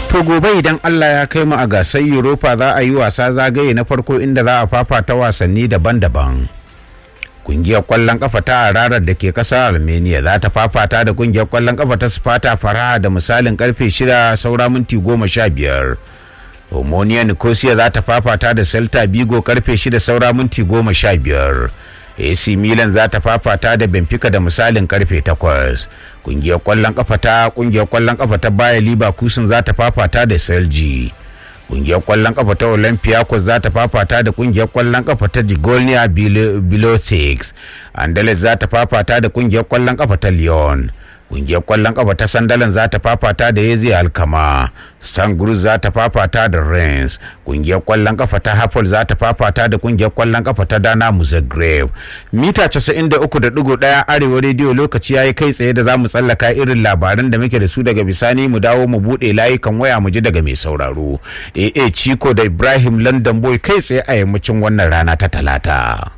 To gobe idan Allah ya kai mu a gasar Europa za a yi wasa zagaye na farko inda za a fafata wasanni daban-daban. Kungiyar kwallon kafa ta hararar da ke kasar Armenia za ta fafata da kungiyar kwallon kafa ta Sparta Faraha da misalin karfe shida saura minti goma sha biyar. Omonia Nicosia za ta fafata da Celta Vigo karfe shida saura minti goma sha biyar. AC Milan za ta fafata da Benfica da misalin karfe takwas. Kungiyar kwallon kafa ta kungiyar kwallon kafa ta Bayer Leverkusen za ta fafata da Celje. Kungiyar kwallon kafa ta Olympiacos za ta fafata da kungiyar kwallon kafa ta Digolnia Bilotix. Andales za ta fafata da kungiyar kwallon kafa ta Lyon. Kungiyar kwallon kafa ta Sandalan za ta fafata da Yezi Alkama. Sangruz za ta fafata da Rennes. Kungiyar kwallon kafa ta Hapol za ta fafata da kungiyar kwallon kafa ta Dana Zagreb. Mita 93.1 Arewa rediyo lokaci yayi kai tsaye da za mu tsallaka irin labaran da muke da su daga bisani mu dawo mu bude layukan waya mu ji daga mai sauraro. AA Chico da Ibrahim London Boy kai tsaye a yammacin wannan rana ta talata.